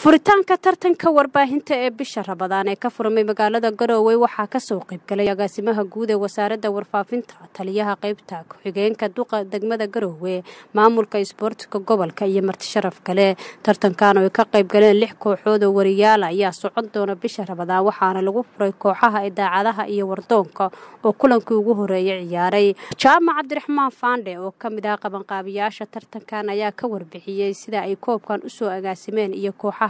furitaanka tartanka warbaahinta ee bisha rabadaan ee ka furmay magaalada garowe waxaa kasoo qaybgalay agaasimaha guud ee wasaaradda warfaafinta taliyaha qeybta ku-xigeenka duqa degmada garowe maamulka isboortiga gobolka iyo martisharaf kale tartankan oo ay ka qaybgaleen lix kooxood oo wariyaala ayaa socon doona bisha rabadaan waxaana lagu furay kooxaha idaacadaha iyo wardoonka oo kulankii ugu horeeyay ciyaaray jaamac cabdiraxmaan faandhe oo kamid ah qabanqaabiyaasha tartankan ayaa ka warbixiyey sida ay koobkan usoo agaasimeen iyo kooxaha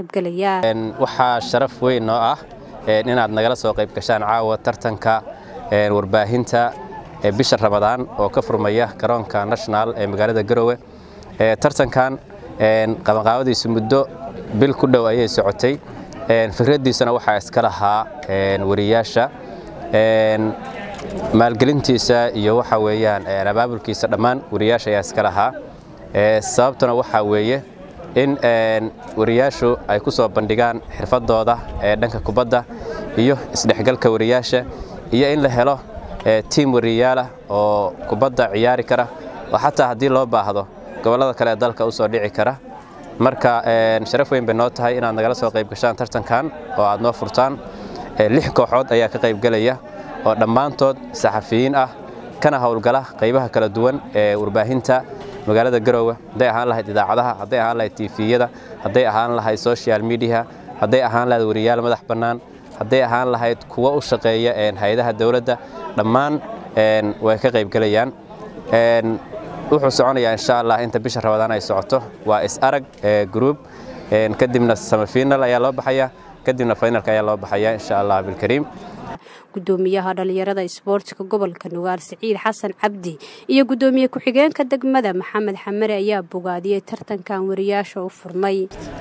waxaa sharaf weyn noo ah inaad nagala soo qayb gashaan caawa tartanka warbaahinta ee bisha ramadaan oo ka furmaya garoonka national ee magaalada garowe tartankan qabanqaabadiisu muddo bil ku dhow ayay socotay fikraddiisana waxaa iska lahaa wariyaasha maalgelintiisa iyo waxa weeyaan abaabulkiisa dhammaan wariyaasha ayaa iska lahaa sababtuna waxaa weeye in wariyaashu ay ku soo bandhigaan xirfadooda ee dhanka kubadda iyo isdhexgalka wariyaasha iyo in la helo tiim wariyaalah oo kubadda ciyaari kara oo xataa haddii loo baahdo gobollada kale ee dalka u soo dhici kara marka sharaf weyn bay noo tahay inaad nagala soo qayb gashaan tartankan oo aad noo furtaan lix kooxood ayaa ka qaybgelaya oo dhammaantood saxafiyiin ah kana howlgala qaybaha kala duwan ee warbaahinta magaalada garowe hadday ahaan lahayd idaacadaha hadday ahaan lahayd tifiyada hadday ahaan lahayd social mediaha hadday ahaan lahayd wariyaal madax bannaan hadday ahaan lahayd kuwa u shaqeeya hay-adaha dowladda dhammaan way ka qaybgelayaan wuxuu soconayaa insha allah inta bisha rabadaan ay socoto waa is-arag gruub kadibna samafinal ayaa loo baxaya kadibna finalka ayaa loo baxaya insha allah bilkariim gudoomiyaha dhalinyarada isboortiga gobolka nugaal siciid xasan cabdi iyo gudoomiye ku-xigeenka degmada maxamed xamare ayaa bogaadiyey tartankan wariyaasha u furmay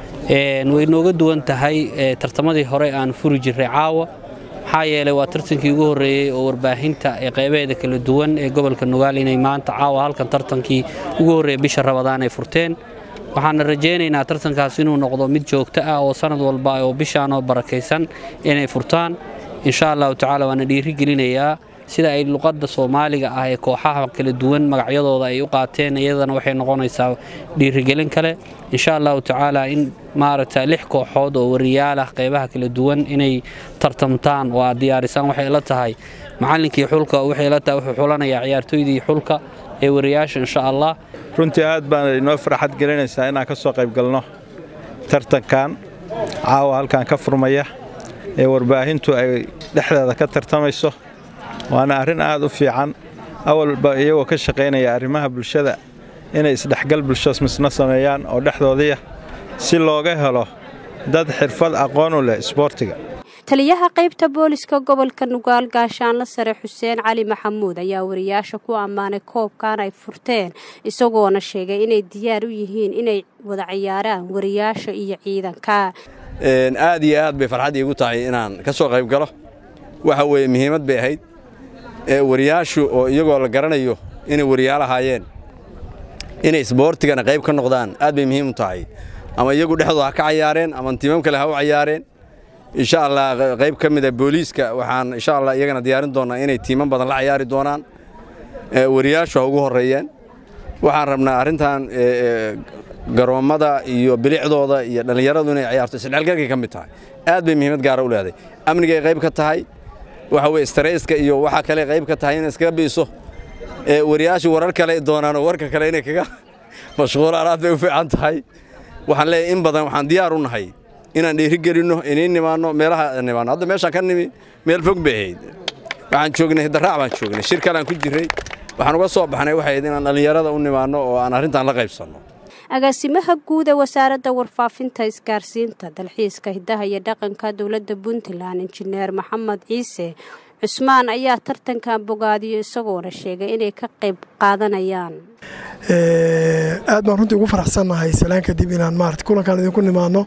way nooga duwan tahay tartamadii hore aan furi jirray caawa maxaa yeelay waa tartankii ugu horreeyey oo warbaahinta ee qaybaheeda kala duwan ee gobolka nugaal inay maanta caawa halkan tartankii ugu horreeya bisha rabadaan ay furteen waxaana rajaynaynaa tartankaas inuu noqdo mid joogto ah oo sanad walba oo bishaan oo barakaysan inay furtaan insha allahu tacaala waana dhiiri gelinayaa sida ay luqadda soomaaliga ah ee kooxaha kala duwan magacyadooda ay u qaateen iyadana waxay noqonaysaa dhiirigelin kale insha allahu tacaala in maaragta lix kooxood oo wariyaalah qaybaha kala duwan inay tartamtaan oo aad diyaarisaan waxay la tahay macallinkii xulka waxay la tahay wuxuu xulanayaa ciyaartooydii xulka ee wariyaasha insha allah runtii aad baan inoo farxad gelinaysaa inaan ka soo qaybgalno tartankan caawa halkan ka furmaya ee warbaahintu ay dhexdeeda ka tartamayso waana arrin aad u fiican awalba iyagoo ka shaqaynaya arrimaha bulshada inay isdhexgal bulsho misna sameeyaan oo dhexdoodiia si looga helo dad xirfad aqoon u leh isboortiga taliyaha qaybta booliska gobolka nugaal gaashaanla sare xuseen cali maxamuud ayaa wariyaasha ku ammaanay koobkan ay furteen isagoona sheegay inay diyaar u yihiin inay wada ciyaaraan wariyaasha iyo ciidanka aad iyo aad bay farxad iigu tahay inaan ka soo qayb galo waxa weeye muhiimad bay ahayd wariyaashu oo iyagoo la garanayo inay wariyaal ahaayeen inay isboortigana qayb ka noqdaan aad bay muhiim u tahay ama iyagu dhexdooda ha ka cayaareen ama tiimam kale ha u cayaareen insha allah qayb ka mida booliiska waxaan insha allah iyagana diyaarin doonnaa inay tiiman badan la cayaari doonaan wariyaashu ha ugu horreeyeen waxaan rabnaa arrintan garoommada iyo bilicdooda iyo dhallinyaradu inay ciyaarto isdhexgalkay ka mid tahay aad bay muhiimad gaara u leedahay amnigay qayb ka tahay waxa weye streyska iyo waxa kale qayb ka tahay inay iskaga biiso wariyaashu warar kale doonaan oo warka kale inay kaga mashquulaan aad bay u fiican tahay waxaan leeyahay in badan waxaan diyaar u nahay inaan dhiirigelinno iniin nimaanno meelaha nimaanno hadda meeshaan ka nimi meel fog bay ahayd waxaan joognay daraac baan joognay shir kaleaan ku jirray waxaan uga soo baxnay waxay ahayd inaan dhallinyarada u nimaanno oo aan arrintan la qaybsanno agaasimaha guud ee wasaaradda warfaafinta isgaarsiinta dalxiiska hiddaha iyo dhaqanka dowladda puntland injineer maxamed ciise cusmaan ayaa tartankan bogaadiyo isagoona sheegay inay ka qayb qaadanayaan aad baan runtii ugu faraxsannahay salaan kadib inaan maarata kulankan idinku nimaadno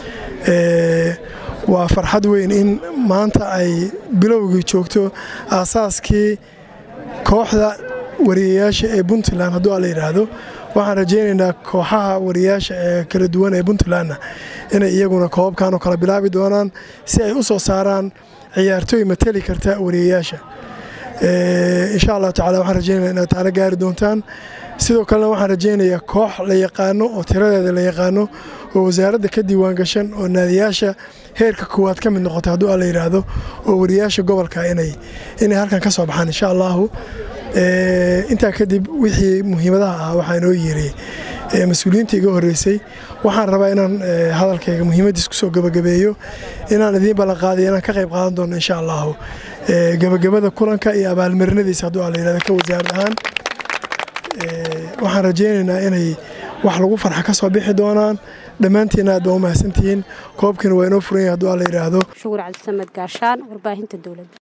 waa farxad weyn in maanta ay bilowgii joogto aasaaskii kooxda wariyayaasha ee puntland hadduu la yidhaahdo waxaan rajaynaynaa kooxaha wariyaasha ee kala duwan ee puntlandna inay iyaguna koobabkan oo kala bilaabi doonaan si ay u soo saaraan ciyaartooy mateli karta wariyayaasha insha allahu tacala waxaan rajaynayna inaad taalo gaari doontaan sidoo kalena waxaan rajaynayaa koox la yaqaano oo tiradeeda la yaqaano oo wasaaradda ka diiwaan gashan oo naadiyaasha heerka koowaad ka mid noqota hadduu alla yidhaahdo oo wariyaasha gobolka inay inay halkan ka soo baxaan insha allahu intaa kadib wixii muhiimadaha ah waxaa inoo yeeray mas-uuliyiinta iga horreysay waxaan rabaa inaan hadalkayga muhiimaddiis kusoo gabagabeeyo inaan idiin ballanqaadiyo inaan ka qayb qaadan doono insha allahu gabagabada kulanka iyo abaalmarinadiisa hadduu alla yidhahdo ka wasaarad ahaan waxaan rajaynaynaa inay wax lagu farxa ka soo bixi doonaan dhammaantiina aad baa u mahadsantihiin koobkiina waa inoo furan yahay hadduu alla yidhaahdo shukur cabdisamed gaashaan warbaahinta dowladda